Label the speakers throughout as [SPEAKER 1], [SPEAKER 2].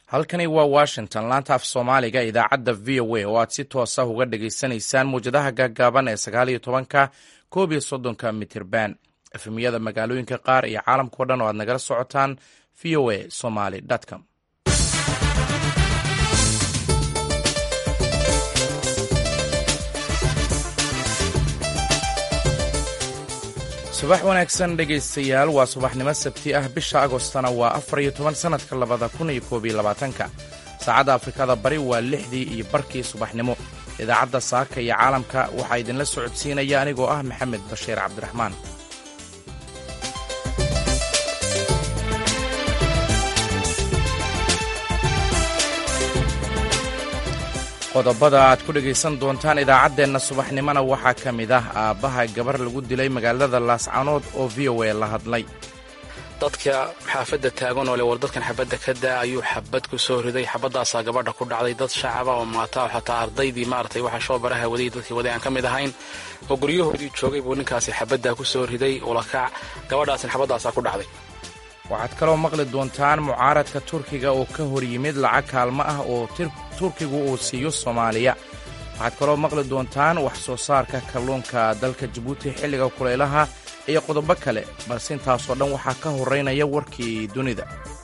[SPEAKER 1] halkani waa washington laanta af soomaaliga idaacadda v o a oo aad si toosa uga dhagaysanaysaan muwjadaha gaagaaban ee sagaal iyo tobanka koob iyo soddonka mitirban efemiyada magaalooyinka qaar iyo caalamkao dhan oo aad nagala socotaan v o a somaly com subax wanaagsan dhegaystayaal waa subaxnimo sabti ah bisha agostana waa afar iyo toban sannadka labada kun iyo koob iyo labaatanka saacadda afrikada bari waa lixdii iyo barkii subaxnimo idaacadda saaka iyo caalamka waxaa idinla socodsiinaya anigoo ah maxamed bashiir cabdiraxmaan qodobada aad ku dhegaysan doontaan idaacaddeenna subaxnimona waxaa ka mid ah aabbaha gabar lagu dilay magaalada laascanood oo v o a la hadlay
[SPEAKER 2] dadka xaafadda taagan oo le war dadkan xabadda ka daa ayuu xabad ku soo riday xabaddaasaa gabadha ku dhacday dad shacaba oo maata oo xataa ardaydii maaragtay waxa shoobaraha waday dadkii waday aan ka mid ahayn oo guryahoodii joogay buu ninkaasi xabaddaa ku soo riday ulakac gabadhaasina xabaddaasaa ku dhacday
[SPEAKER 1] waxaad kaloo maqli doontaan mucaaradka turkiga oo ka hor yimid lacag kaalmo ah oo turkigu uu siiyo soomaaliya waxaad kaloo maqli doontaan wax soo saarka kalluunka dalka jabuuti xilliga kulaylaha iyo qodobo kale balse intaasoo dhan waxaa ka horeynaya warkii dunida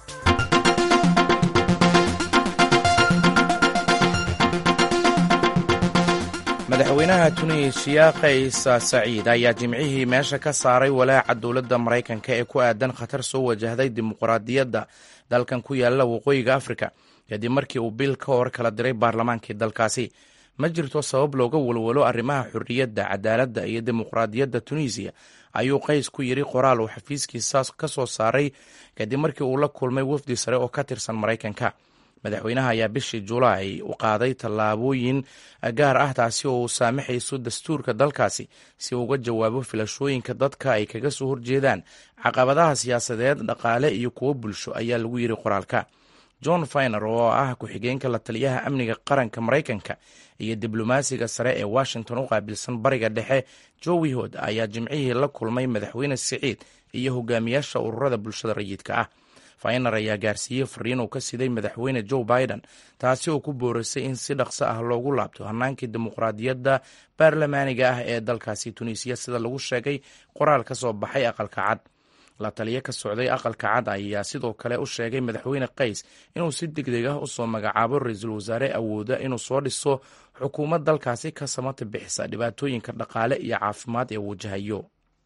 [SPEAKER 1] madaxweynaha tunisiya kays saciid ayaa jimcihii meesha ka saaray walaaca dowladda maraykanka ee ku aadan khatar soo wajahday dimuqraadiyadda dalkan ku yaalla waqooyiga afrika kadib markii uu bil ka hor kala diray baarlamaankii dalkaasi ma jirto sabab looga walwalo arrimaha xorriyadda cadaaladda iyo dimuqraadiyadda tunisiya ayuu qays ku yidhi qoraal uu xafiiskiisa ka soo saaray kadib markii uu la kulmay wafdi sare oo ka tirsan maraykanka madaxweynaha ayaa bishii julaay u qaaday tallaabooyin gaar ah taasi oo uu saamaxayso dastuurka dalkaasi si uu uga jawaabo filashooyinka dadka ay kaga soo horjeedaan caqabadaha siyaasadeed dhaqaale iyo kuwo bulsho ayaa lagu yidhi qoraalka john finer oo ah ku-xigeenka la taliyaha amniga qaranka maraykanka iyo diblomaasiga sare ee washington u qaabilsan bariga dhexe jowi hood ayaa jimcihii la kulmay madaxweyne siciid iyo hogaamiyaasha ururada bulshada rayidka ah finer ayaa gaarsiiyey fariin uu ka siday madaxweyne joe biden taasi oo ku boorisay in si dhaqso ah loogu laabto hannaankii dimuqraadiyadda baarlamaaniga ah ee dalkaasi tunisiya sida lagu sheegay qoraal ka soo baxay aqalka cad la taliyo ka socday aqalka cad ayaa sidoo kale u sheegay madaxweyne qays inuu si degdeg ah usoo magacaabo ra-iisul wasaare awooda inuu soo dhiso xukuumad dalkaasi ka samata bixisa dhibaatooyinka dhaqaale iyo caafimaad ee wajahayo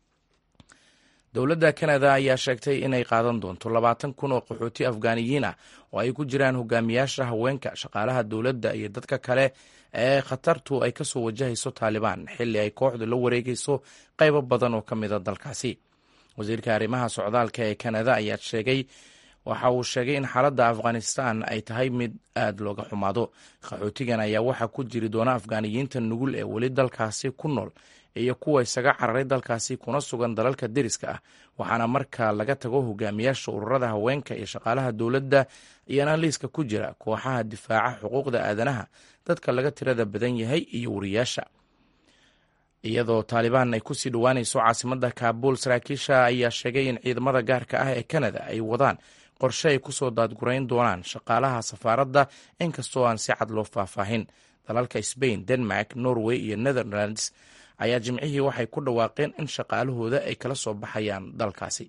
[SPEAKER 1] dowladda kanada ayaa sheegtay inay qaadan doonto labaatan kun oo qaxooti afgaaniyiin ah oo ay ku jiraan hogaamiyaasha haweenka shaqaalaha dowladda iyo dadka kale ee khatartu ay kasoo wajahayso taalibaan xilli ay kooxdu la wareegayso qaybo badan oo ka mida dalkaasi wasiirka arrimaha socdaalka ee kanada ayaa sheegay waxa uu sheegay in xaaladda afghanistan ay tahay mid aada looga xumaado qaxootigan ayaa waxaa ku jiri doona afgaaniyiinta nugul ee weli dalkaasi ku nool iyo kuwa isaga cararay dalkaasi kuna sugan dalalka deriska ah waxaana marka laga tago hogaamiyaasha ururada haweenka iyo shaqaalaha dowladda iyana liiska ku jira kooxaha difaaca xuquuqda aadanaha dadka laga tirada badan yahay iyo wariyaasha iyadoo taalibaan ay kusii dhowaanayso caasimada kaabul saraakiisha ayaa sheegay in ciidamada gaarka ah ee kanada ay wadaan qorshe ay kusoo daadgurayn doonaan shaqaalaha safaaradda inkastoo aan si cad loo faahfaahin dalalka sbain denmark norway iyo netherlands ayaa jimcihii waxay ku dhawaaqeen in shaqaalahooda ay kala soo baxayaan dalkaasi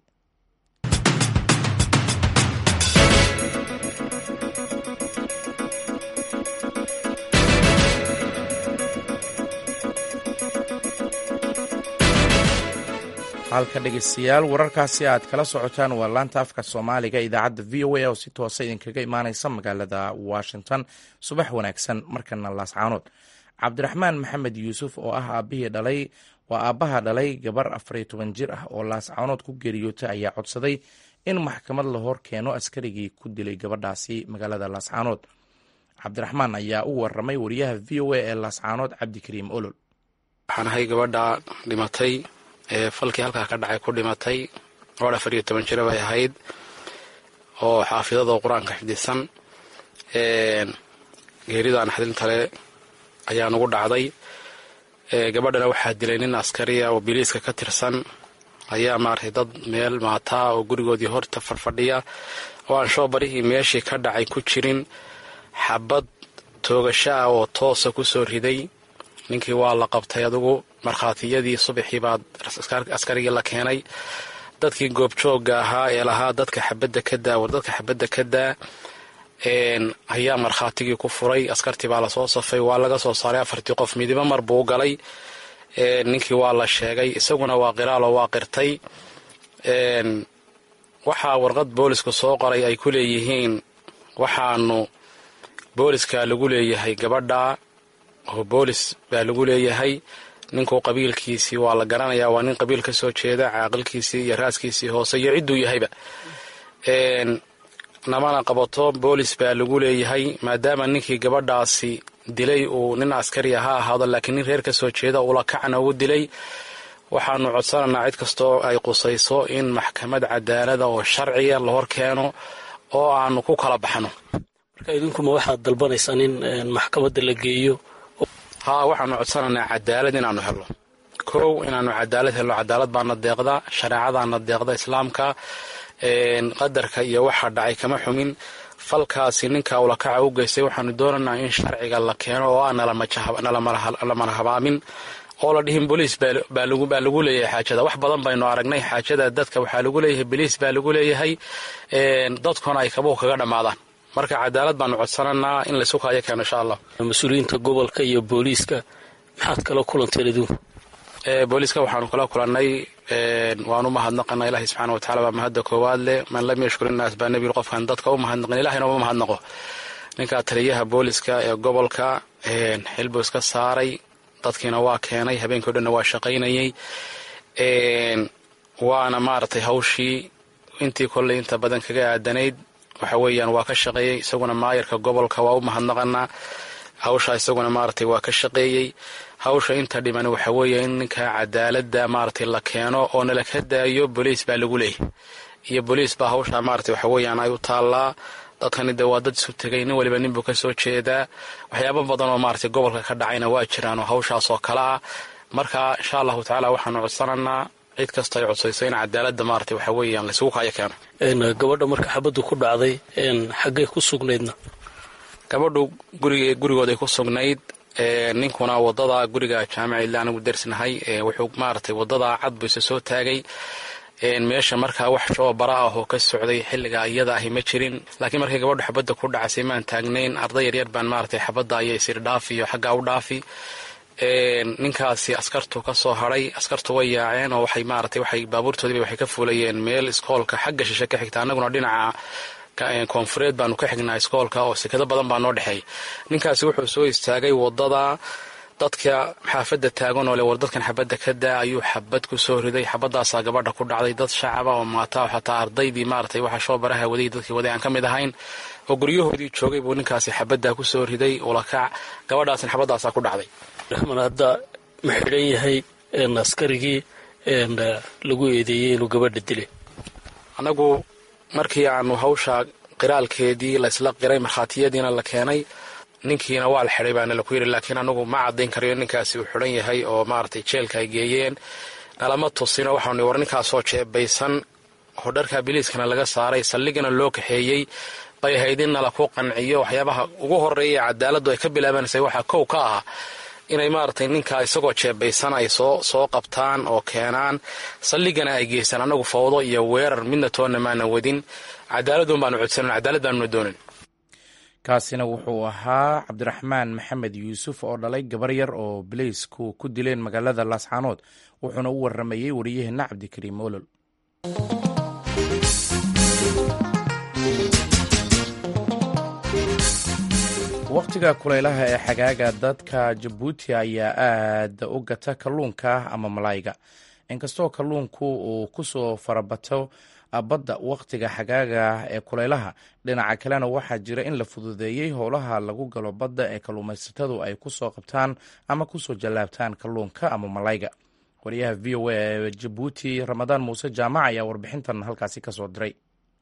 [SPEAKER 1] halka dhegeystayaal wararkaasi aad kala socotaan waa laanta afka soomaaliga idaacadda v o a oo si toosa idinkaga imaaneysa magaalada washington subax wanaagsan markana laascaanood cabdiraxmaan maxamed yuusuf oo ah aabihii dhalay waa aabbaha dhalay gabar afariyo toban jir ah oo laascaanood ku geeriyootay ayaa codsaday in maxkamad la hor keeno askarigii ku dilay gabadhaasi magaalada laascaanood cabdiraxmaan ayaa u waramay wariyaha v o a ee laascaanood cabdikariim olol
[SPEAKER 2] waxaan ahay gabadha dhimatay ee falkii halkaa ka dhacay ku dhimatay gabadh afar iyo toban jira bay ahayd oo xaafidada qur-aanka xifdisan geeridan xadintale ayaa nugu dhacday gabadhana waxaa dilay nin askariya oo biliiska ka tirsan ayaa maaragtay dad meel maataa oo gurigoodii horta farfadhiya oo aan shoobarihii meeshii ka dhacay ku jirin xabad toogasho ah oo toosa ku soo riday ninkii waa la qabtay adugu markhaatiyadii subaxii baa askarigii la keenay dadkii goobjoogga ahaa ee lahaa dadka xabadda ka daa war dadka xabadda ka daa ayaa markhaatigii ku furay askartii baa lasoo safay waa laga soo saaray afartii qof midiba mar buu galay ninkii waa la sheegay isaguna waa qiraaloo waa qirtay waxaa warqad boolisku soo qoray ay ku leeyihiin waxaanu booliska lagu leeyahay gabadha oo boolis baa lagu leeyahay ninku qabiilkiisii waa la garanayaa waa nin qabiil ka soo jeeda caaqilkiisii iyo raaskiisii hoose iyo cidduu yahayba namana qabato boolis baa lagu leeyahay maadaama ninkii gabadhaasi dilay uu nin askari ha ahaado laakiin nin reer ka soo jeeda ula kacna ugu dilay waxaanu codsanaynaa cid kastoo ay qusayso in maxkamad cadaalada oo sharciya la hor keeno oo aanu ku kala baxno
[SPEAKER 3] marka idinkuma waxaad dalbanaysaan in maxkamadda la geeyo
[SPEAKER 2] haa waxaanu codsanaynaa cadaalad inaanu helno kow inaanu cadaalad helno cadaalad baana deeqda shareecadaana deeqda islaamka qadarka iyo waxa dhacay kama xumin falkaasi ninka ulakaca u geystay waxaanu doonaynaa in sharciga la keeno oo aan nalamala habaamin oo la dhihin boliis baa lagu leeyahay xaajada wax badan baynu aragnay xaajada dadka waxaa lagu leeyahay boliis baa lagu leeyahay dadkuna ay kabuhu kaga dhammaadaan marka cadaalad baanu codsanaynaa in laysu kaayo keeno insha allah
[SPEAKER 3] mas-uuliyiinta gobolka iyo booliiska maxaad kala kulanteen idinku
[SPEAKER 2] booliiska waxaanu kala kulannay waanu mahadnaqana ilahi subxaana watacala baa mahadda koowaad leh man lam yashkur innaas baa nebigu qofkaan dadka u mahadnaqin ilahina uma mahadnaqo ninkaa taliyaha booliska ee gobolka xilbuu iska saaray dadkiina waa keenay habeenkii o dhanna waa shaqaynayey waana maaragtay hawshii intii kolley inta badan kaga aadanayd waxa weeyaan waa ka shaqeeyey isaguna maayarka gobolka waa u mahadnaqanaa hawshaa isaguna maaragtay waa ka shaqeeyey hawsha inta dhiman waxa weeye in ninka cadaaladda maaragtay la keeno oo nala ka daayo boliis baa lagu leeyahy iyo boliis baa hawshaa maaragtay waxa weeyaan ay u taallaa dadkani dee waa dad isu tegay nin waliba nin buu ka soo jeedaa waxyaabo badan oo maaragtay gobolka ka dhacayna waa jiraan oo hawshaas oo kale ah marka insha allahu tacaala waxaanu codsanaynaa cid kasta ay codsayso in cadaaladda maaragtay waxa weeyaan laysugu kaayo keeno
[SPEAKER 3] gabadha marka xabaddu ku dhacday xaggay ku sugnaydna
[SPEAKER 2] gabadhu gurig gurigooday ku sugnayd ninkuna wadada guriga jaamica ila anigu dersnahay wuxuu maaragtay wadada cad buu isa soo taagay meesha markaa wax shoo bara ah oo ka socday xilliga iyada ahi ma jirin laakiin markay gabadhu xabadda ku dhacaysay maan taagnayn arday yaryar baan maaragtay xabadda ayay isir dhaafi iyo xaggaa u dhaafi ninkaasi askartu ka soo hadhay askartu way yaaceen oo waxay maaragtay waxay baabuurtoodiiba waxay ka fuulayeen meel iskoolka xagga shishe ka xigta annaguna dhinaca koonfureed baanu ka xignaa iskoolka oo sekado badan baa noo dhexeey ninkaasi wuxuu soo istaagay wadada dadka xaafadda taagan oo le war dadkan xabadda ka daa ayuu xabad ku soo riday xabadaasaa gabadha ku dhacday dad shacaba oo maata xataa ardaydii maaragtay waxa shoo baraha waday dadkii waday aan ka mid ahayn oo guryahoodii joogay buu ninkaasi xabaddaa ku soo riday ulakac gabadhaasna xabadaasaa ku dhacday
[SPEAKER 3] raxman hadda ma xidhan yahay askarigii lagu eedeeyey inuu gabadha dilay
[SPEAKER 2] annagu markii aanu hawsha qiraalkeedii laysla qiray markhaatiyadiina la keenay ninkiina waa la xidhay baana laku yidhi laakiin anagu ma caddayn karayo ninkaasi uu xidhan yahay oo maaragtay jeelka ay geeyeen nalama tusino waxaanu war ninkaasoo jeebaysan oo dharka biliiskana laga saaray saldhigana loo kaxeeyey bay ahayd in nala ku qanciyo waxyaabaha ugu horeeya cadaaladdu ay ka bilaabanaysay waxaa kow ka ah inay maaragtay ninkaa isagoo jeebaysan ay soo soo qabtaan oo keenaan saldhigana ay geystaan annagu fawdo iyo weerar midna toonna maana wadin cadaaladun baanu codsanan cadaalad baanuna doonin
[SPEAKER 1] kaasina wuxuu ahaa cabdiraxmaan maxamed yuusuf oo dhalay gabar yar oo bileysku ku dileen magaalada laascaanood wuxuuna u waramayey wariyaheenna cabdikariim olol wakhtiga kulaylaha ee xagaaga dadka jabuuti ayaa aad u gata kalluunka ama malayga inkastoo kalluunku uu kusoo farabato badda wakhtiga xagaaga ee kulaylaha dhinaca kalena waxaa jira in la fududeeyey howlaha lagu galo badda ee kalluumaysatadu ay kusoo qabtaan ama kusoo jallaabtaan kalluunka ama malayga wariyaha v o a ee jabuuti ramadaan muuse jaamac ayaa warbixintan halkaasi kasoo diray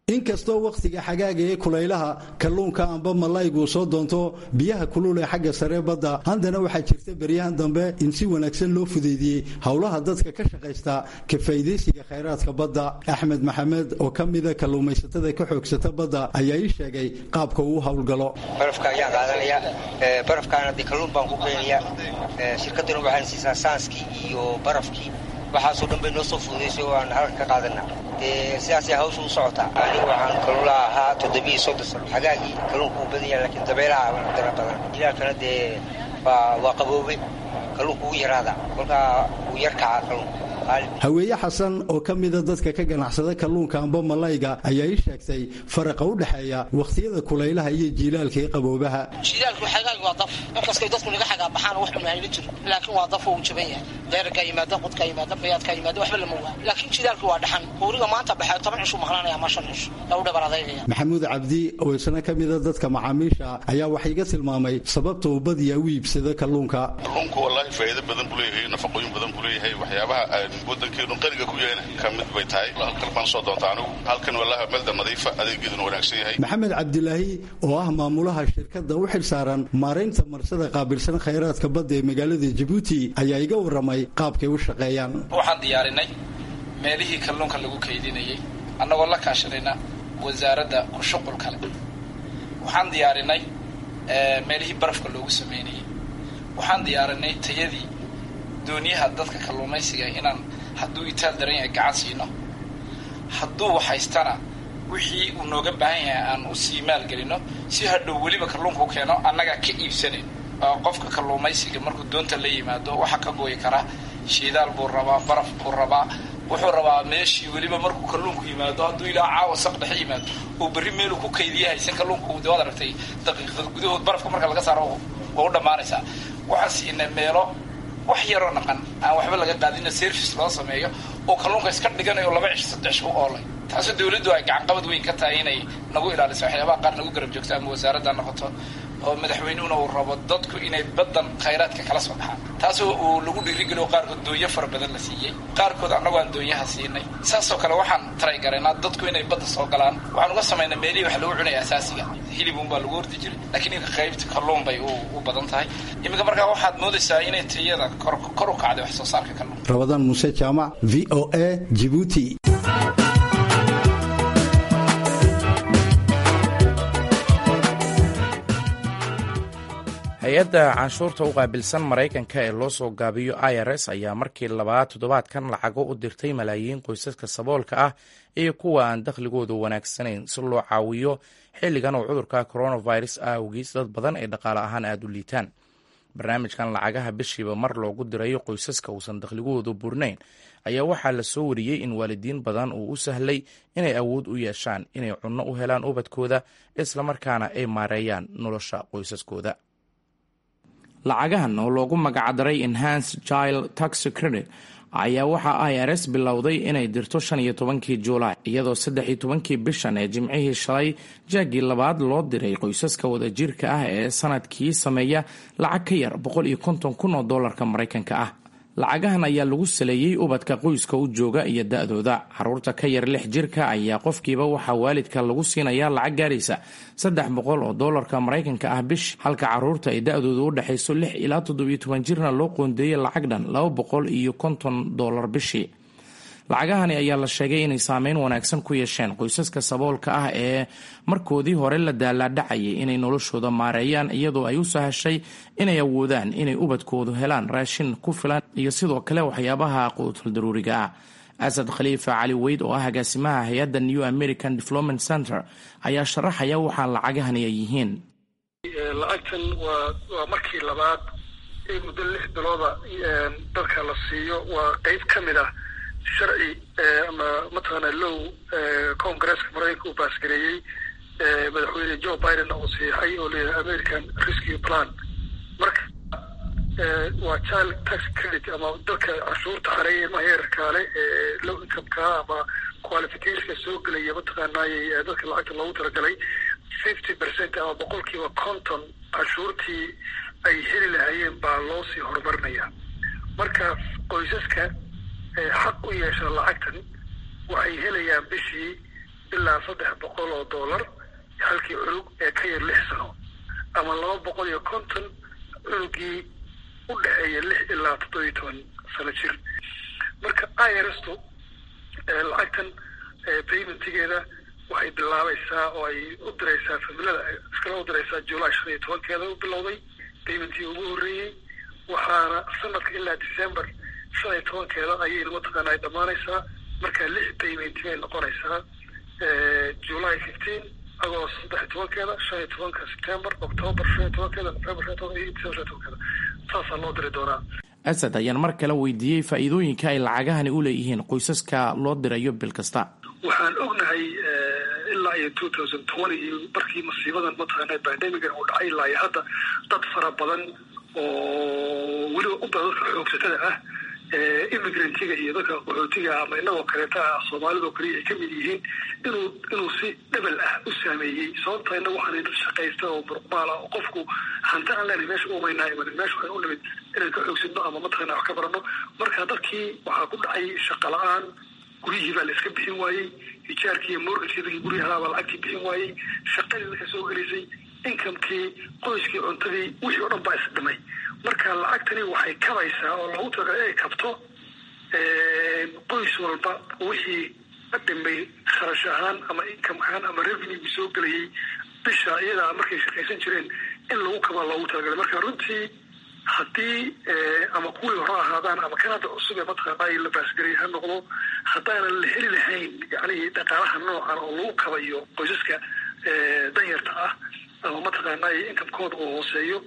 [SPEAKER 4] inkastoo wakhtiga xagaaga ee kulaylaha kalluunka amba malayguu soo doonto biyaha kulul ee xagga sare badda haddana waxaa jirta beryahan dambe in si wanaagsan loo fudeydiyey howlaha dadka ka shaqaysta ka faa'iidaysiga khayraadka badda axmed maxamed oo ka mida kalluumaysatada ka xoogsata badda ayaa ii sheegay qaabka uu howlgalo
[SPEAKER 5] barafka ayaan qaadanaya barafkaana dee kalluun baan ku keenaya shirkadduna waxaan siisaa saanskii iyo barafkii waxaasoo dhan bay noo soo fududaysay oo aan halka ka qaadana dee sidaasay hawsha u socotaa anigu waxaan kalluunlaha ahaa toddobiiyo soddon sano xagaagii kalluunka uu badan yahay laakiin dabeelaha dara badan jilaalkana dee waa qaboobe kalluunka uu yaraadaa kolkaa uu yar kacaa kalluunka
[SPEAKER 4] haweeye xasan oo ka mida dadka ka ganacsada kalluunka amba malayga ayaa ii sheegtay faraqa u dhexeeya wakhtiyada kulaylaha iyo jiilaalka ee qaboobaha
[SPEAKER 6] jiilaalku xagaag waa daf markaskay dadku naga xagaa baxaan wax cunahayla jiro laakiin waa daf uu jaban yahay deerarkaa yimaada qodkaa yimaada bayaadkaa yimaada waxba lama waa laakiin jilaalku waa dhaxan uuriga maanta baxee toban cishu maqlanaya ama shan cishu ee u dhabar adaygaya
[SPEAKER 4] maxamuud cabdi oo isna ka mida dadka macaamiisha ayaa wax iga tilmaamay sababta uu badiyaa u iibsado kalluunka
[SPEAKER 7] kalluunku wallaahi faa'iido badan buu leeyahay nafaqooyin badan buu leeyahay waxyaabaha wadankeenu qaniga ku yahayna ka mid bay tahay halkan baan soo doonta anigu halkan wallahi meelda nadiifa adeegeeduna wanaagsan yahay
[SPEAKER 4] maxamed cabdilaahi oo ah maamulaha shirkadda u xil saaran maaraynta marsada qaabilsan khayraadka badda ee magaalada jabuuti ayaa iga warramay qaabkay u shaqeeyaan
[SPEAKER 8] waxaan diyaarinay meelihii kalluunka lagu kaydinayay annagoo la kaashanayna wasaaradda ku shuqul kale waxaan diyaarinay meelihii barafka loogu sameynayay waxaan diyaarinay tayadii dooniyaha dadka kalluumaysiga inaan hadduu itaal daran yahay gacan siino hadduu waxhaystana wixii uu nooga baahan yahay aan u sii maalgelino si hadhow weliba kalluunka u keeno annagaa ka iibsanayn qofka kalluumaysiga markuu doonta la yimaado waxaa ka gooyi karaa shiidaal buu rabaa baraf buu rabaa wuxuu rabaa meeshii weliba markuu kalluunku yimaado hadduu ilaa caawa saq dhexe yimaado uu berri meeluu ku kaydiya haysan kalluunku waad aragtay daqiiqad gudahood barafka marka laga saaro waa u dhammaanaysaa waxaan siinay meelo wax yaroo naqan aan waxba laga qaadina service loo sameeyo oo kalluunka iska dhiganayo laba cish saddex u oolay taasoo dawladdu ay gacanqabad weyn ka tahay inay nagu ilaaliso waxyaabaha qaar nagu garab joogto ama wasaaradda noqoto oo madaxweynuhuna uu rabo dadku inay baddan khayraadka kala soo baxaan taasoo uu lagu dhiirigeliyo qaarkood doonyo fara badan la siiyey qaarkood annagoo aan doonyaha siinay saasoo kale waxaan taray garaynaa dadku inay badda soo galaan waxaan uga samaynaa meelihii wax lagu cunaya asaasiga hilibun baa lagu ordi jiray laakiin inka qaybta kalluun bay u badan tahay iminka markaa waxaad moodaysaa inay tayada kor u kacday wax soo saarka kalluun
[SPEAKER 4] rabadaan muuse jaamac v o a jibuuti
[SPEAKER 1] hay-adda canshuurta u qaabilsan maraykanka ee loo soo gaabiyo i r s ayaa markii labaad toddobaadkan lacago u dirtay malaayiin qoysaska saboolka ah iyo kuwa aan dakhligoodu wanaagsanayn si loo caawiyo xilligan oo cudurka coronavirus awgiis dad badan ay dhaqaale ahaan aada u liitaan barnaamijkan lacagaha bishiiba mar loogu dirayo qoysaska uusan dakhligoodu burnayn ayaa waxaa la soo wariyey in waalidiin badan uu u sahlay inay awood u yeeshaan inay cunno u helaan ubadkooda islamarkaana ay maareeyaan nolosha qoysaskooda lacagahan oo loogu magacdaray enhanced child tax credit ayaa waxaa i r s bilowday inay dirto shan iyo tobankii juulaay iyadoo saddex iyo tobankii bishan ee jimcihii shalay jaagii labaad loo diray qoysaska wadajirka ah ee sanadkii sameeya lacag ka yar boqol iyo konton kun oo doolarka maraykanka ah lacagahan ayaa lagu saleeyey ubadka qoyska u jooga iyo da-dooda caruurta ka yar lix jirka ayaa qofkiiba waxaa waalidka lagu siinayaa lacag gaaraysa saddex boqol oo doolarka maraykanka ah bish halka caruurta ay da-dooda u dhexayso lix ilaa toddobiyo toban jirna loo qoondeeyey lacag dhan laba boqol iyo konton doolar bishii lacagahani ayaa la sheegay inay saameyn wanaagsan ku yeesheen qoysaska saboolka ah ee markoodii hore la daalaadhacayay inay noloshooda maareeyaan iyadoo ay u sahashay inay awoodaan inay ubadkoodu helaan raashin ku filan iyo sidoo kale waxyaabaha quutul daruuriga ah asad khaliifa cali weyd oo ah agaasimaha hay-adda new american development center ayaa sharaxaya waxaa lacagahani ay yihiin
[SPEAKER 9] lacagtan waa markii labaad ee muddo lix bilooda dadka la siiyo waa qeyb ka mid ah sharci ama mataqaana low congresska maraykanka uu baasgareeyey madaxweyne joe biden uu saxiixay oo leeyahay american rescue plan marka waa child tax credit ama dadka cashuurta xareeya ilmaha yararkaale ee low incomeka ama qualificationka soo gelaya mataqaanaayey dadka lacagta loogu talagalay fifty percent ama boqolkiiba conton cashuurtii ay heli lahaayeen baa loo sii horumarinaya marka qoysaska xaq u yeesha lacagtan waxay helayaan bishii ilaa saddex boqol oo dollar halkii cunug ee ka yar lix sano ama laba boqol iyo konton cunugii u dhexeeya lix ilaa toddobiyo toban sano jir marka irstu lacagtan paymentigeeda waxay bilaabaysaa oo ay u diraysaa familada iskala u diraysaa july shan iyo tobankeeda u bilowday paymentii ugu horreeyey waxaana sanadka ilaa december shan iyo tobankeeda ayayna mataqaana ay dhammaanaysaa marka lix paymenti bay noqonaysaa july fifteen agost saddex iyo tobankeeda shan iyo tobanka september october shan iyo tobankeeda november shan iyo tobanka iyo december shan iyo tobankeeda saasaa loo diri doonaa
[SPEAKER 1] asad ayaan mar kale weydiiyey faa'iidooyinka ay lacagahani u leeyihiin qoysaska loo dirayo bil kasta
[SPEAKER 9] waxaan ognahay ilaa iyo two thousand twenty iyo markii masiibadan mataqaana bandemiga uu dhacay ilaa iyo hadda dad fara badan oo weliba u badan dadka xoogsatada ah immigrantga iyo dadka qaxootiga ama inagoo kaleeta ah soomaalidoo kaliya ay kamid yihiin inuu inuu si dhebel ah u saameeyey sababta inaga waxaan dad shaqaysta oo muruqmaal ah oo qofku hanti aan leenahay meesha umaynaa imanin meesha waxaan u nimid inaan ka xoogsadno ama mataqana wax ka barano marka dadkii waxaa ku dhacay shaqa la-aan guryihii baa la iska bixin waayey hijaarkii iyo morgajkii dadkii guryahaa baa lacagtii bixin waayey shaqadii dadka soo gelaysay inkamkii qoyskii cuntadii wixii o dhan baa isdhimay marka lacagtani waxay kabaysaa oo lagu talagalay inay kabto qoys walba wixii dhimay kharash ahaan ama income ahaan ama revenue soo gelayay bisha iyadaa markay shaqaysan jireen in lagu kaba loogu talagalay marka runtii haddii ama kuwii hore ahaadaan ama kan hadda cusub ee mataqaana la baasgarey ha noqdo haddaanan la heli lahayn yani dhaqaalaha noocan oo lagu kabayo qoysaska danyarta ah ama mataqaana inkamkooda uu hooseeyo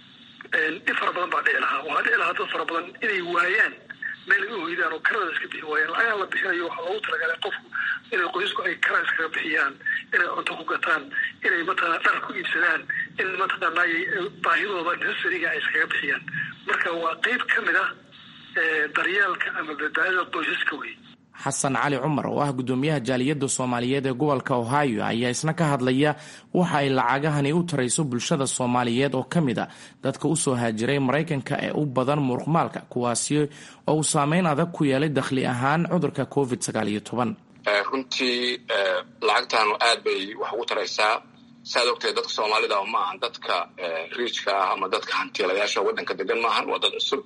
[SPEAKER 9] in fara badan baa dhici lahaa waxaa dhici lahaa dad fara badan inay waayaan meel ay u hoydaan oo karada iska bixi waayaan lacagaha la bixinayo waxaa loogu talagalay qofku inay qoysasku ay kara iskaga bixiyaan inay cunto ku gataan inay mataqana dhar ku iibsadaan in mataqaana baahidooda necessariga ay iskaga bixiyaan marka waa qeyb ka mid ah daryeelka ama badbaadada qoysaska wey
[SPEAKER 1] xasan cali cumar oo ah guddoomiyaha jaaliyadda soomaaliyeed ee gobolka ohio ayaa isna ka hadlaya waxa ay lacagahani u tarayso bulshada soomaaliyeed oo ka mid a dadka usoo haajiray maraykanka ee u badan muruqmaalka kuwaasi oo uu saameyn adag ku yeelay dakhli ahaan cudurka covid sagaal iyo toban
[SPEAKER 10] runtii lacagtaanu aad bay wax ugu taraysaa saad ogtahay dadka soomaalida ma ahan dadka riijka ah ama dadka hantiilayaasha waddanka degan maahan waa dad cusub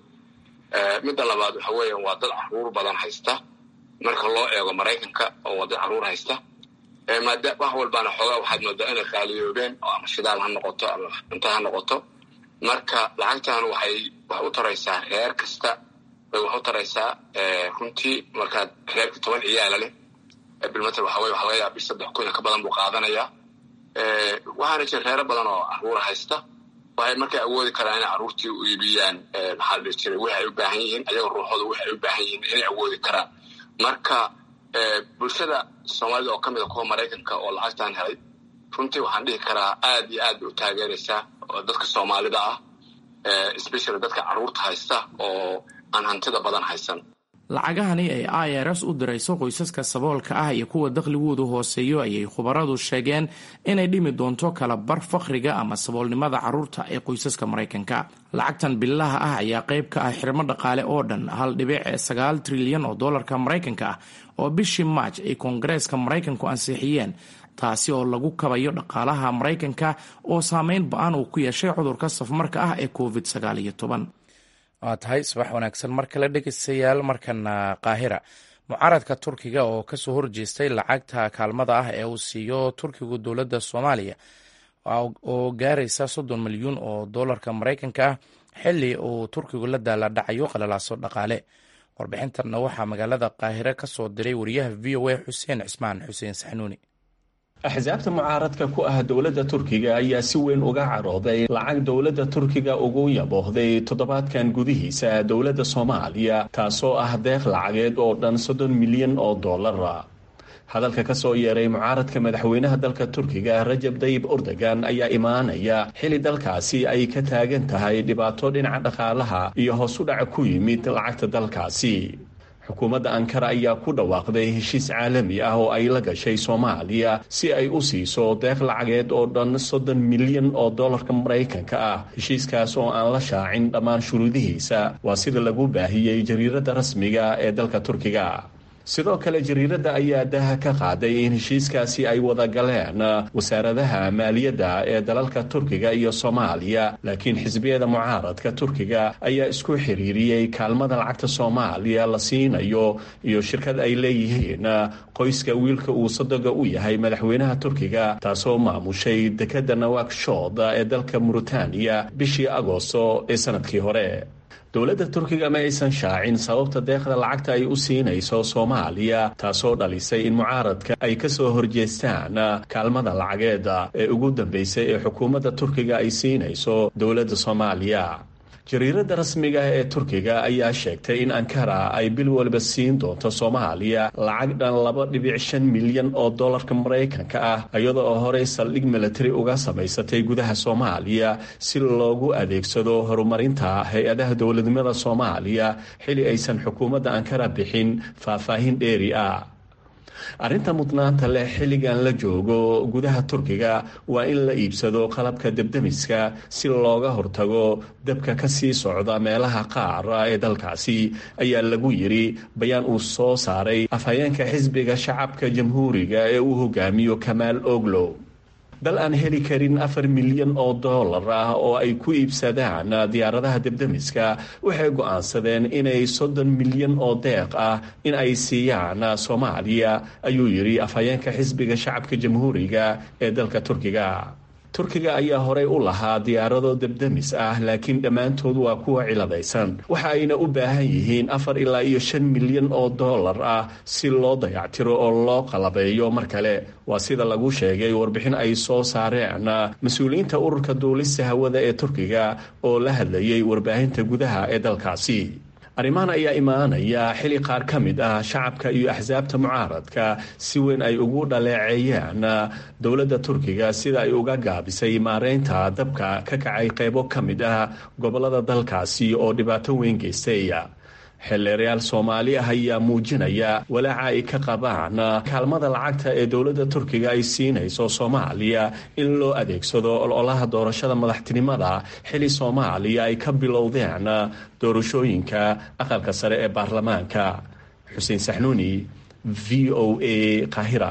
[SPEAKER 10] midda labaad waxa weeya waa dad caruur badan haysta marka loo eego maraykanka oo wada caruur haysta maada wax walbaana xoogaa waxaad moodaa inay qaaliyoobeen oo ama shidaal ha noqoto ama cunto ha noqoto marka lacagtan waxay wax u taraysaa reer kasta bay wax u taraysaa runtii markaad reerka toban ciyaala leh bilmatel waxa weye waxa laga yaaba bis saddex kun ka badan buu qaadanayaa waxaana jira reero badan oo caruur haysta waxay markay awoodi karaan inay caruurtii u iibiyaan maxaa la dhihi jiray wixi ay u baahan yihiin ayaga ruuxooda wixi ay u baahan yihiin inay awoodi karaan marka bulshada soomaalida oo ka mid a kuwa maraykanka oo lacagtan helay runtii waxaan dhihi karaa aad iyo aad bay u taageeraysaa oo dadka soomaalida ah especially dadka caruurta haysta oo aan hantida badan haysan
[SPEAKER 1] lacagahani ay i r s u dirayso qoysaska saboolka ah iyo kuwa dakhligoodu hooseeyo ayay khubaradu sheegeen inay dhimi doonto kala bar fakhriga ama saboolnimada caruurta ee qoysaska maraykanka lacagtan billaha ah ayaa qayb ka ah xirmo dhaqaale oo dhan hal dhibic sagaal trilyan oo dollarka maraykanka ah oo bishii maaj ay koongareeska maraykanku ansixiyeen taasi oo lagu kabayo dhaqaalaha maraykanka oo saameyn ba-an uu ku yeeshay cudurka safmarka ah ee covid sagaal iyo toban
[SPEAKER 11] waa tahay subax wanaagsan mar kale dhegeystayaal markana qaahira mucaaradka turkiga oo kasoo horjeestay lacagta kaalmada ah ee uu siiyo turkigu dowladda soomaaliya oo gaaraysa soddon milyuun oo dollarka maraykanka ah xili uu turkigu la daaladhacayo qalalaaso dhaqaale warbixintanna waxaa magaalada qaahire kasoo diray wariyaha v o a xuseen cismaan xuseen saxnuuni
[SPEAKER 12] axsaabta mucaaradka ku ah dowladda turkiga ayaa si weyn uga carooday lacag dowladda turkiga ugu yaboohday toddobaadkan gudihiisa dowladda soomaaliya taasoo ah deeq lacageed oo dhan soddon milyan oo dollara hadalka ka soo yeeray mucaaradka madaxweynaha dalka turkiga rajab dayib erdogan ayaa imaanaya xili dalkaasi ay ka taagan tahay dhibaato dhinaca dhaqaalaha iyo hoos u dhac ku yimid lacagta dalkaasi xukuumadda ankara ayaa ku dhawaaqday heshiis caalami ah oo ay la gashay soomaaliya si ay u siiso deeq lacageed oo dhan soddon milyan oo dollarka maraykanka ah heshiiskaas oo aan la shaacin dhammaan shuruudihiisa waa sida lagu baahiyey jariiradda rasmiga ee dalka turkiga sidoo kale jariiradda ayaa daha ka qaaday in heshiiskaasi ay wada galeen wasaaradaha maaliyadda ee dalalka turkiga iyo soomaaliya laakiin xisbiyada mucaaradka turkiga ayaa isku xiriiriyey kaalmada lacagta soomaaliya la siinayo iyo shirkad ay leeyihiin qoyska wiilka uu sadoga u yahay madaxweynaha turkiga taasoo maamushay dekadda nawakshod ee dalka muritaaniya bishii agoosto ee sanadkii hore dowladda turkiga ma aysan shaacin sababta deeqda lacagta ay u siinayso soomaaliya taasoo dhalisay in mucaaradka ay ka soo horjeestaan kaalmada lacageeda ee ugu dambeysay ee xukuumadda turkiga ay siinayso dowladda soomaaliya jariiradda rasmiga ah ee turkiga ayaa sheegtay in ankara ay bil waliba siin doonto soomaaliya lacag dhan laba dhibic shan milyan oo dollarka maraykanka ah iyada oo horey saldhig militari uga samaysatay gudaha soomaaliya si loogu adeegsado horumarinta hay-adaha dowladnimada soomaaliya xili aysan xukuumadda ankara bixin faahfaahin dheeri ah arrinta mudnaanta leh xilligan la joogo gudaha turkiga waa in la iibsado qalabka debdemiska si looga hortago dabka ka sii socda meelaha qaar ee dalkaasi ayaa lagu yidhi bayaan uu soo saaray afhayeenka xisbiga shacabka jamhuuriga ee uu hogaamiyo kamaal oglow dal aan heli karin afar milyan oo dollar ah oo ay ku iibsadaan diyaaradaha debdemiska waxay go'aansadeen inay soddon milyan oo deeq ah in ay siiyaan soomaaliya ayuu yidhi afhayeenka xisbiga shacabka jamhuuriga ee dalka turkiga turkiga ayaa horey u lahaa diyaarado debdemis ah laakiin dhammaantood waa kuwa ciladaysan waxa ayna u baahan yihiin afar ilaa iyo shan milyan oo dollar ah si loo dayactiro oo loo qalabeeyo mar kale waa sida lagu sheegay warbixin ay soo saareen mas-uuliyiinta ururka duulista hawada ee turkiga oo la hadlayay warbaahinta gudaha ee dalkaasi arrimahan ayaa imaanaya xili qaar ka mid ah shacabka iyo axsaabta mucaaradka si weyn ay ugu dhaleeceeyaan dowladda turkiga sida ay uga gaabisay maareynta dabka ka kacay qaybo ka mid ah gobolada dalkaasi oo dhibaato weyn geystay xildheerayaal soomaali ah ayaa muujinaya walaaca ay ka qabaan kaalmada lacagta ee dowladda turkiga ay siinayso soomaaliya in loo adeegsado ololaha doorashada madaxtinimada xili soomaaliya ay ka bilowdeen doorashooyinka aqalka sare ee baarlamaanka xuseen saxnuuni v o a qaahira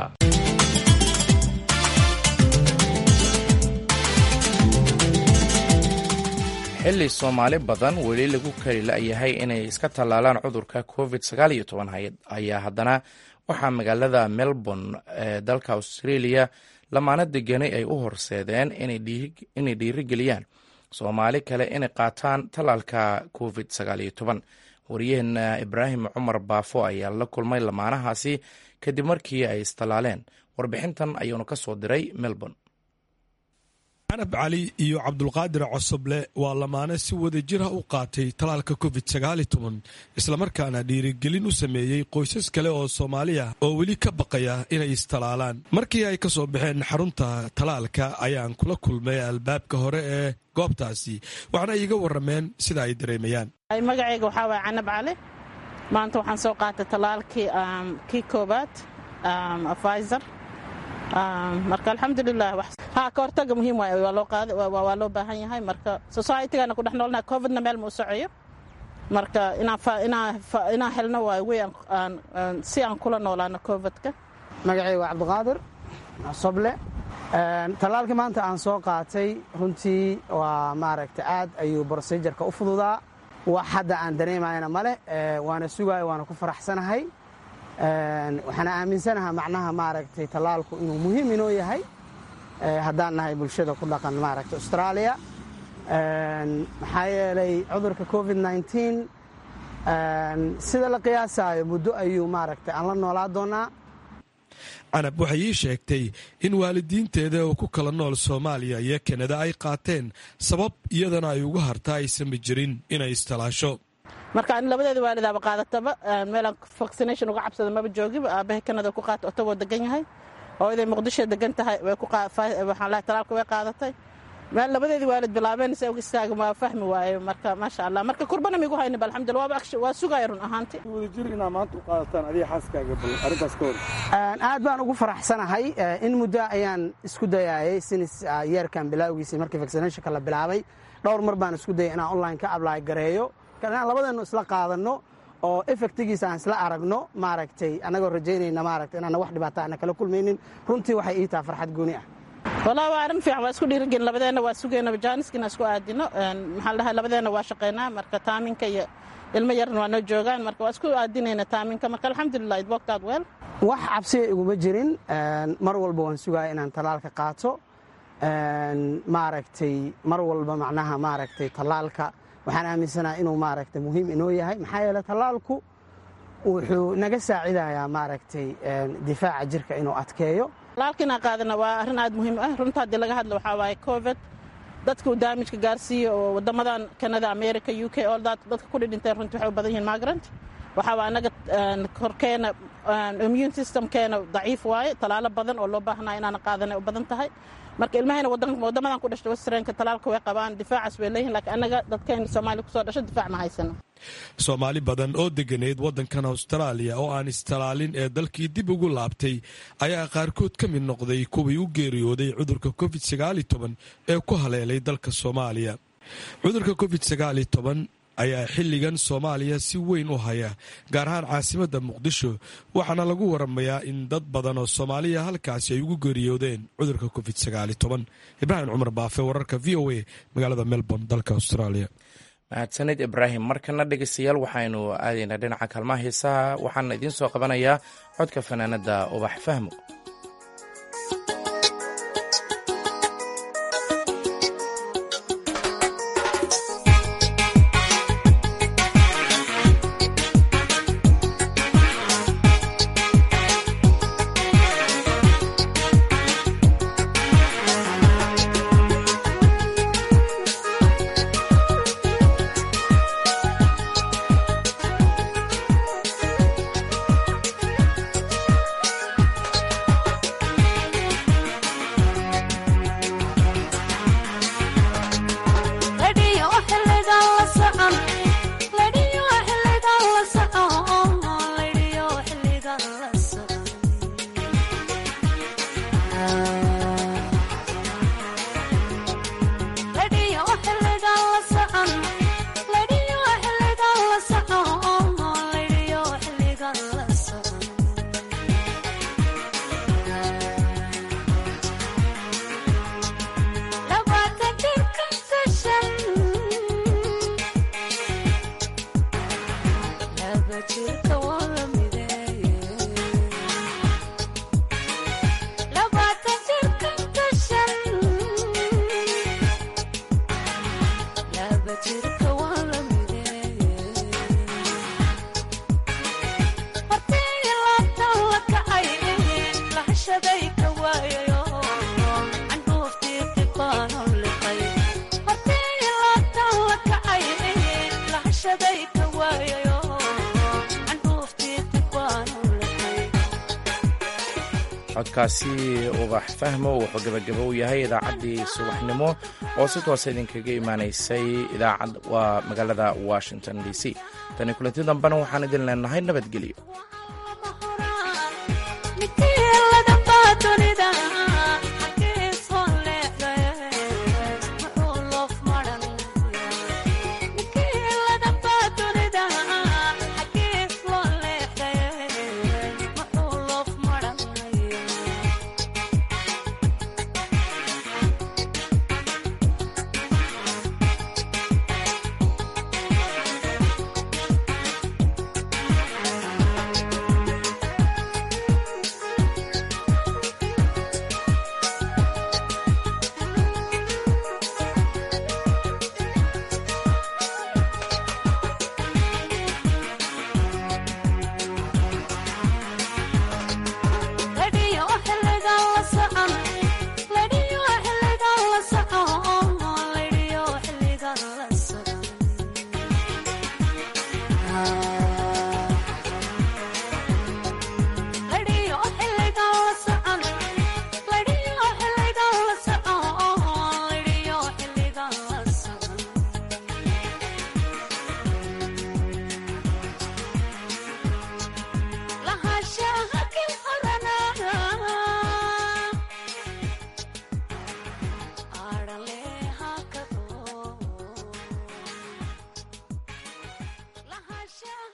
[SPEAKER 1] xilli soomaali badan weli lagu kari la'yahay inay iska tallaalaan cudurka covid ayaa haddana waxaa magaalada melbourne ee dalka australia lamaano deganay ay u horseedeen inay dhiirigeliyaan soomaali kale inay qaataan tallaalka covid waryaheena ibraahim cumar baafo ayaa la kulmay lamaanahaasi kadib markii ay istallaaleen warbixintan ayuunu ka soo diray melbourne
[SPEAKER 13] canab cali iyo cabdulqaadir cosoble waa lamaane si wada jira u qaatay talaalka covid islamarkaana dhiirigelin u sameeyey qoysas kale oo soomaali ah oo weli ka baqaya inay istalaalaan markii ay ka soo baxeen xarunta talaalka ayaan kula kulmay albaabka hore ee goobtaasi waxaana iiga warameen sida ay dareemayaan
[SPEAKER 14] magacayga waxaa waaya canab cali maanta waxaan soo qaatay talaalkii kii koobaad afizer marka alxamdulilah ha ka hortaga muhiim waay waa loo baahan yahay marka societygana ku dhex noolnaha covidna meel ma u socoyo marka inaan helno waay wey si aan kula noolaano covidka
[SPEAKER 15] magacay waa cabdiqaadir soble tallaalkii maanta aan soo qaatay runtii waa maaragta aad ayuu brosejarka u fududaa wax hadda aan dareemayana male waana sugayo waana ku faraxsanahay waxaana aaminsanaha macnaha maaragtay tallaalku inuu muhiim inoo yahay haddaan nahay bulshada ku dhaqan maaragta australia maxaa yeelay cudurka covid sida la qiyaasayo muddo ayuu maaragtay aan la noolaa doonaa
[SPEAKER 13] canab waxay ii sheegtay in waalidiinteeda oo ku kala nool soomaaliya iyo kanada ay qaateen sabab iyadana ay ugu harta aysanba jirin inay istalaasho
[SPEAKER 14] marka an labadeeda waalidaaba qaadataba meelaan vaccination uga cabsada maba joogiba aabahay kanada ku qaata otobo degan yahay hooyaday muqdisho degan tahay waxaan lahay talaalka way qaadatay meel labadeedii waalid bilaabeen se uga istaaga ma fahmi waaye marka maasha allah marka kurbana migu hayniba alxamdulillah waaba waa sugaya run ahaanti
[SPEAKER 16] wadajir inaa maanta u qaadataan adiga xaaskaaga bal arrintaas ka hor
[SPEAKER 15] aad baan ugu faraxsanahay in muddo ayaan isku dayayay sinis yeerkan bilaawgiisii markii vaccinationka la bilaabay dhowr mar baan isku dayay inaan online ka ablaay gareeyo inaan labadeennu isla qaadanno oo efektigiisa aan isla aragno maaragtay annagoo rajaynayna maaragtay inaana wax dhibaata ana kala kulmaynin runtii waxay ii taha farxad gooni ah
[SPEAKER 14] walaa waa arrin fiican waa isku dhiirigelin labadeenna waa sugeyna jaaniskina isku aadino maxaa la dhahay labadeenna waa shaqaynaa marka taaminka iyo ilmo yarna waa noo joogaan marka waa isku aadinayna taaminka marka alxamdulilah it worked out well
[SPEAKER 15] wax cabsiya iguma jirin mar walba waan sugaya inaan talaalka qaato maaragtay mar walba macnaha maaragtay talaalka waxaan aaminsanaha inuu maaragtay muhiim inoo yahay maxaa yeele talaalku wuxuu naga saacidayaa maaragtay difaaca jirka inuu adkeeyo
[SPEAKER 14] talaalkiinaan qaadana waa arrin aad muhiim ah runta haddii laga hadlo waxaa waaye covid dadka uu daamijka gaarsiiyo oo wadamadan canada america u k all that dadka ku dhidhinteen runtii waxay u badan yihiin migrant waxaa waa annaga korkeena immune systemkeena daciif waaye talaalo badan oo loo baahnaa inaan qaadana u badan tahay marka ilmahayna wadamadan ku dhashta westrenka talaalka way qabaan difaacaas way leeyihin lakiin annaga dadkayna soomaaliya kusoo dhasho difaac ma haysano
[SPEAKER 13] soomaali badan oo deganeyd waddankan austraaliya oo aan istalaalin ee dalkii dib ugu laabtay ayaa qaarkood ka mid noqday kuwii u geeriyooday cudurka covid ee ku haleelay dalka soomaaliya cudurka covid ayaa xilligan soomaaliya si weyn u haya gaar ahaan caasimadda muqdisho waxaana lagu waramayaa in dad badan oo soomaaliya halkaasi ay ugu geeriyoodeen cudurka covid ibraahim cumar baafe wararka v o a magaalada melbourne dalka australia
[SPEAKER 1] mahadsanid ibraahim markana dhegeystayaal waxaynu aadaynaa dhinaca kaalmaha heesaha waxaana idiin soo qabanayaa codka fanaanada ubax fahmo codkaasi ubax fahmo wuxuu gebagabo u yahay idaacaddii subaxnimo oo si toosa idinkaga imaanaysay idaacad waa magaalada washington d c tani kulanti dambena waxaan idin leenahay nabadgelyo